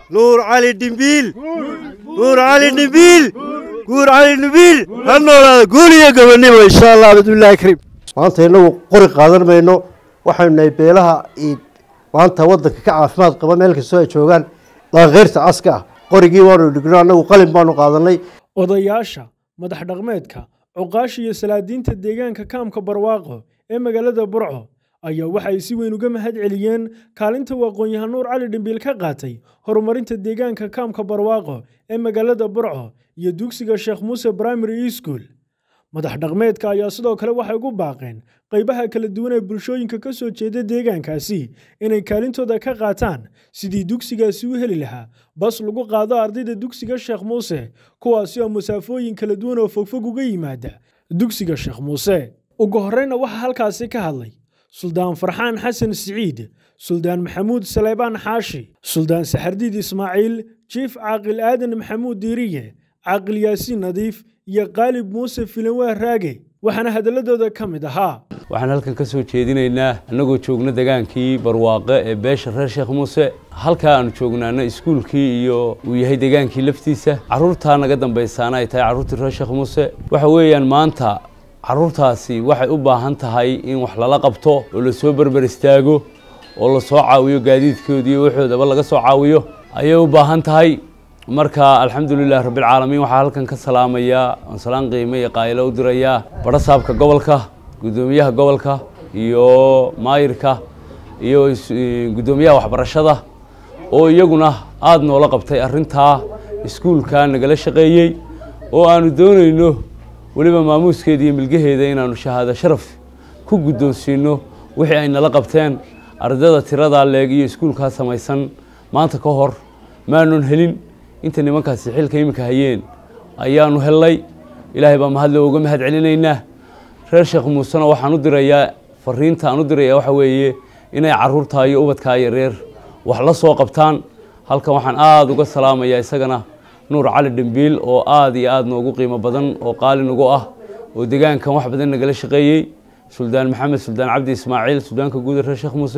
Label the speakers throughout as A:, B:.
A: nuur cali dhimbiil nuur cali dhimbiil nuur cali dhimbiil ha noolaada guul iyo gobonimo insha allah bismillahi kariim maanta innagu qori qaadan mayno waxaynu nahay beelaha maanta waddanka ka caafimaad qaba meel kastoo ay joogaan dhaankeyrta caska ah qorigii waanu dhigno annagu qalin baanu qaadanay
B: odayaasha madax dhaqmeedka cuqaasha iyo salaadiinta deegaanka kaamka barwaaqo ee magaalada burco ayaa waxa ay si weyn uga mahad celiyeen kaalinta uu aqoon-yahan nuur cali dhimbiil ka qaatay horumarinta deegaanka kaamka barwaaqo ee magaalada burco iyo dugsiga sheekh muuse primary school madax dhaqmeedka ayaa sidoo kale waxay ugu baaqeen qaybaha kala duwan ee bulshooyinka ka soo jeeda deegaankaasi inay kaalintooda ka qaataan sidii dugsigaasi u heli lahaa bas lagu qaado ardayda dugsiga sheekh muuse kuwaasi oo masaafooyin kala duwan oo fogfog uga yimaada dugsiga sheekh muuse ugu horreyna waxaa halkaasi ka hadlay suldaan farxaan xasan siciid suldaan maxamuud saleebaan xaashi suldaan saxardiid ismaaciil jiif caaqil aadan maxamuud diiriye caaqil yaasiin nadiif iyo qaalib muuse filanwaa raage waxaana hadalladooda ka mid ahaa
C: waxaan halkan ka soo jeedinaynaa annagoo joogna degaankii barwaaqe ee beesha reer sheekh muuse halkaa aanu joognaana iskuulkii iyo uu yahay degaankii laftiisa carruurtaa naga dambaysaana ay tahay carruurtii reer sheekh muuse waxa weeyaan maanta carruurtaasi waxay u baahan tahay in wax lala qabto oo lasoo berber istaago oo lasoo caawiyo gaadiidkoodii waxoodaba laga soo caawiyo ayay u baahan tahay marka alxamdulilah rabbilcaalamiin waxaa halkan ka salaamayaa oon salaan qiime iyo qaayilo u dirayaa badhasaabka gobolka guddoomiyaha gobolka iyo maayirka iyo guddoomiyaha waxbarashada oo iyaguna aada noola qabtay arrintaa iskuulka nagala shaqeeyey oo aanu doonayno weliba maamuuskeeda iyo milgaheeda inaanu shahaado sharaf ku guddoonsiino wixii ay nala qabteen ardayda tiradaa leeg iyo iskuulkaa samaysan maanta ka hor maanun helin inta nimankaasi xilka iminka hayeen ayaanu hellay ilaahay baa mahadle uga mahad celinaynaa reer sheekh muusena waxaan u dirayaa fariinta aan u dirayaa waxa weeye inay carruurtaa iyo ubadkaa yareer wax la soo qabtaan halkan waxaan aada uga salaamayaa isagana nuur cali dhimbiil oo aada iyo aada noogu qiimo badan oo qaali nagu ah oo degaankan wax badan nagala shaqeeyey suldaan maxamed suldaan cabdi ismaaciil suldaanka guud reer sheekh muuse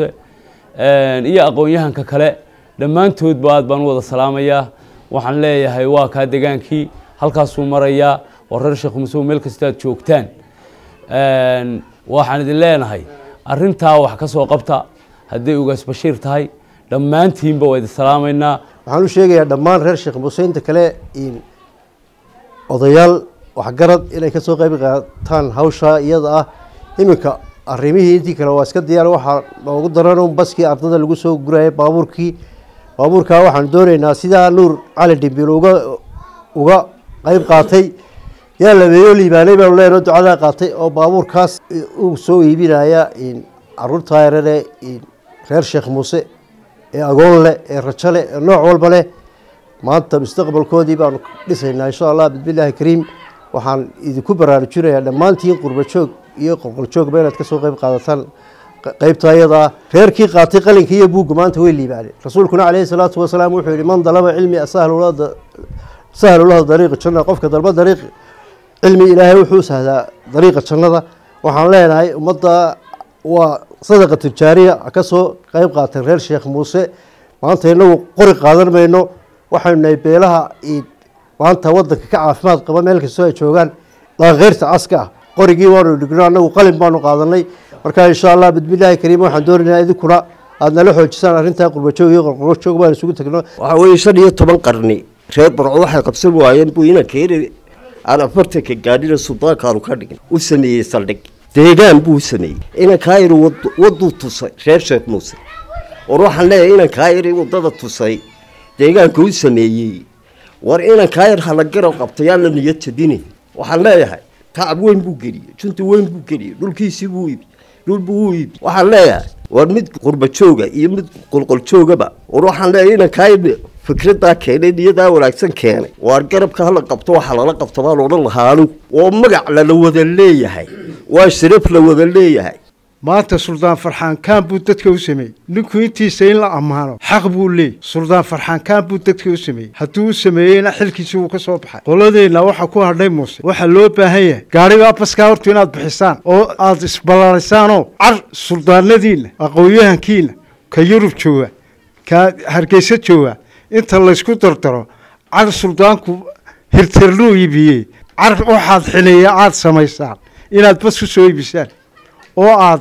C: iyo aqoon-yahanka kale dhammaantoodba aad baan u wada salaamayaa waxaan leeyahay waa kaa degaankii halkaasuu marayaa oo reer sheekh muuse meel kasta aad joogtaan waxaan idin leenahay arintaa wax ka soo qabta hadday ugaas bashiir tahay dhammaantiinba waa idin salaamaynaa
A: waxaan u sheegayaa dhammaan reer sheekh muuse inta kale odayaal waxgarad inay kasoo qayb qaataan hawshaa iyada ah iminka arrimihii intii kale waa iska diyaar waxaa noogu daran un baskii ardada lagu soo gurayay baabuurkii baabuurkaa waxaan doonaynaa sidaa nuur cali dhimbiil uga uga qeyb qaatay yaa labeeyo liibaanay baanu leenoo ducadaa qaatay oo baabuurkaas uu soo iibinaya caruurtaa yarare reer sheekh muuse ee agoon leh ee rajo leh ee nooc walba leh maanta mustaqbalkoodii baanu dhisaynaa insha allah bismillaahi kariim waxaan idinku baraarujinayaa dhammaantiin qurba joog iyo qolqoljoogba inaad kasoo qeyb qaadataan qeybta ayadaa reerkii qaatay qalinka iyo buugga maanta way liibaaneen rasuulkuna caleyhi salaatu wasalaam wuxuu yihi man dalaba cilmi sahlu lahu dariiqa janna qofka dalba dariiq cilmi ilaahay wuxuu sahdaa dariiqa jannada waxaan leenahay ummadda waa sadaqa tijaariya kasoo qeyb qaatay reer sheekh muuse maanta inagu qori qaadan mayno waxaynu nahay beelaha maanta waddanka ka caafimaad qaba meel kastoo ay joogaan dhaankeyrta caska ah qorigii waanu dhigno annagu qalin baanu qaadanay marka insha allah bismillaahi kariim waxaan doonaynaa idinkuna aada nala xoojisaan arrintaa qurbajoog iyo qorqorjoog baan isugu tagno
D: waxaa weeye shan iyo toban qarni reer barco waxay qabsan waayeen buu ina keeni aan afartanka gaadhina suldaankaanu ka dhigin u sameeyey saldhig deegaan buu sameeyey inan kaayir waduu tusay reer sheekh muuse war waxaan leeyahay inan kaayiri wadada tusay deegaanka u sameeyey war inan kaayir hala garab qabtayaan la niyad jabini waxaan leeyahay tacab weyn buu geliyey junta weyn buu geliyey dhulkiisii buu iibi dhul buu u iibi waxaan leeyahay war mid qurba jooga iyo mid qolqol joogaba war waxaan leeyahay inan kaayir fikradaa keenay niyadaa wanaagsan keenay waar garabka hala qabto waxa lala qabto baan odhan lahaa anigu oo magac lala wada leeyahay waa sharaf la wada leeyahay
E: maanta suldaan farxaan kaan buu dadka u sameeyey ninku intiisa in la ammaano xaq buu leeyay suldaan farxaan kaan buu dadka u sameeyey hadduu u sameeyeyna xilkiisi wuu ka soo baxay qoladeenna waxaa ku hadhay muuse waxaa loo baahan yahay gaadhigaa baskaa hortu inaad bixisaan oo aada isballaarisaanoo car suldaanadiinna aqoon-yahankiina ka yurub jooga ka hargeysa jooga inta laysku dardaro car suldaanku hirtirluu iibiyey car waxaad xineeya aada samaysaan inaad bas ku soo iibisaan oo aad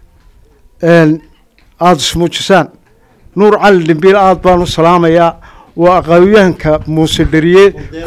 E: aada ismuujisaan nuur cali dhimbiil aada baan u salaamayaa waa aqaawyahanka muuse dheriye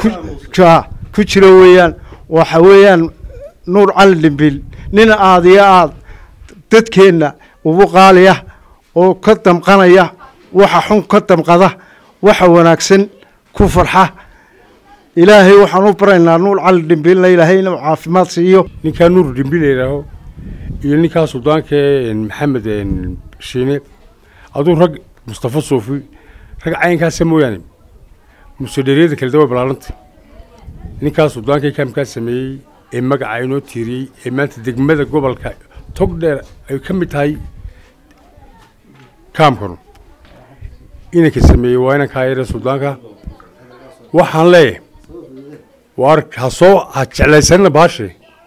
E: ku jira weeyaan waxa weeyaan nuur cali dhimbiil nin aada iyo aada dadkeenna ugu qaaliya oo ka damqanaya waxa xun ka damqada waxa wanaagsan ku farxa ilaahay waxaan u baraynaa nuur cali dhimbiilna ilaahay inuu caafimaad siiyo
F: ninkaa nuur dhimbiil layidhaaho iyo ninkaa suldaanka maxamed shiine aduu rag mustafa suufi rag caynkaasa mooyaane musedheriyada kale dawa balaaranta ninkaa suldaanka kaamkaa sameeyey ee magaca inoo tiiriyey ee maanta degmada gobolka tog dheer ay ka mid tahay kaamkanu inanka sameeyey waa inankaa yare suldaanka waxaan leeyahay waar ha soo ha jeclaysanina baashe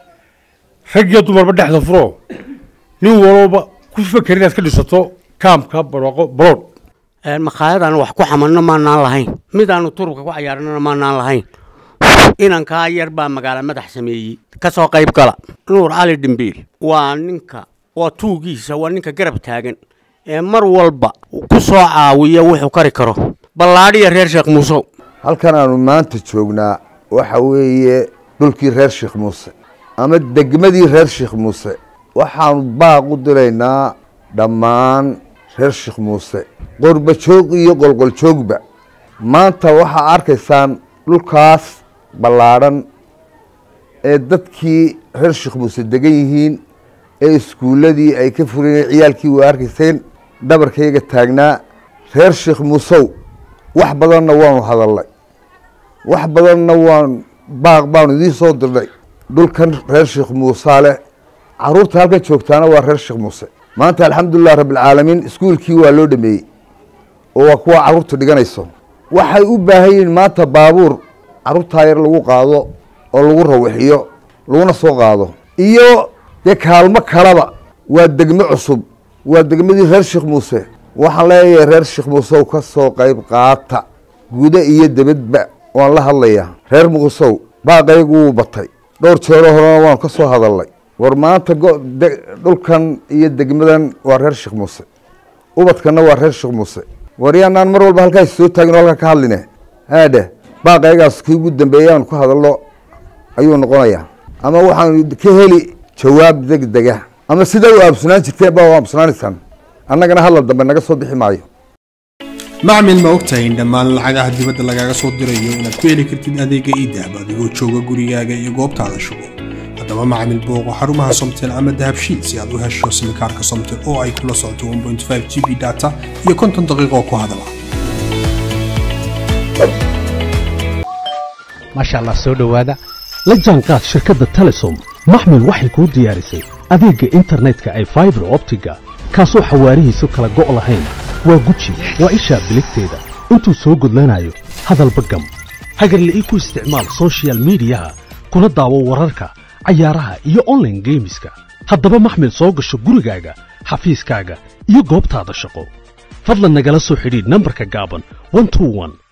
F: rag iyo dumarba dhexda furo nin walba ku faker inaad ka dhisato kaamka barwaaqo balood
G: makhaayadaan wax ku xamanno maanaan lahayn midaanu turubka ku cayaarnana maanaan lahayn inankaa yar baa magaalo madax sameeyey ka soo qayb gala nuur cali dhimbiil waa ninka waa tuugiisa waa ninka garab taagan ee mar walba ku soo caawiya wuxuu kari karo ballaadhiya reer sheekh muusow
H: halkan aanu maanta joognaa waxa weeye dhulkii reer sheekh muuse ama degmadii reer sheekh muuse waxaanu baaq u diraynaa dhammaan reer sheekh muuse qorba joog iyo qolqol joogba maanta waxaa arkaysaan dhulkaas ballaadhan ee dadkii reer sheekh muuse degan yihiin ee iskuulladii ay ka fureen ciyaalkii waa arkayseen dhabarkayga taagnaa reer sheekh muusow wax badanna waanu hadalnay wax badanna waan baaq baanu idiin soo dirnay dhulkan reer sheekh muusaa leh caruurta halkan joogtaana waa reer sheekh muuse maanta alxamdulilah rabbilcaalamiin iskuulkii waa loo dhameeyey oo waa kuwa caruurta dhiganayso waxay u baahan yihiin maanta baabuur caruurtaa yar lagu qaado oo lagu rawixiyo laguna soo qaado iyo dee kaalmo kalaba waa degmo cusub waa degmadii reer sheekh muuse waxaan leeyahay reer sheekh muusew ka soo qayb qaata guda iyo debadba waan la hadlayaa reer muusow baaqaygu wuu batay dhowr jeero horena waanu ka soo hadalnay war maanta dhulkan iyo degmadan waa reer sheekh muuse ubadkanna waa reer sheekh muuse war yaanaan mar walba halkaas soo taagin oo halkaa ka hadline haadhe baaqaygaas kii ugu dambeeyay aanu ka hadalno ayuu noqonayaa ama waxaanu ka heli jawaab deg dega ama sida u aabsunaan jirteen baa u aabsunaanaysaan annagana hadal dambe naga soo bixi maayo
I: macmil ma ogtahay in dhammaan lacagaha dibadda lagaaga soo dirayo inaad ku heli kartid adeega iidahab adigoo jooga gurigaaga iyo goobtaada shugo haddaba macmil booqo xarumaha somtel ama dahabshiil si aad u hesho simikaarka somtel oo ay kula socoto g b data iyo konton daqiiqo ku hadala
J: maasha allah soo dhowaada la jaanqaad shirkadda telesom maxmil waxay kuu diyaarisay adeegga internetka ay faibar optiga kaasoo xawaarihiisu kala go' lahayn waa guji waa ishaa biligteeda intuu soo gudlanayo hadalba gam hagarla'ii ku isticmaal sochial midiyaha kuna daawo wararka cayaaraha iyo onlaine geemiska haddaba maxmil soo gasho gurigaaga xafiiskaaga iyo goobtaada shaqo fadlan nagala soo xidhiidh nambarka gaaban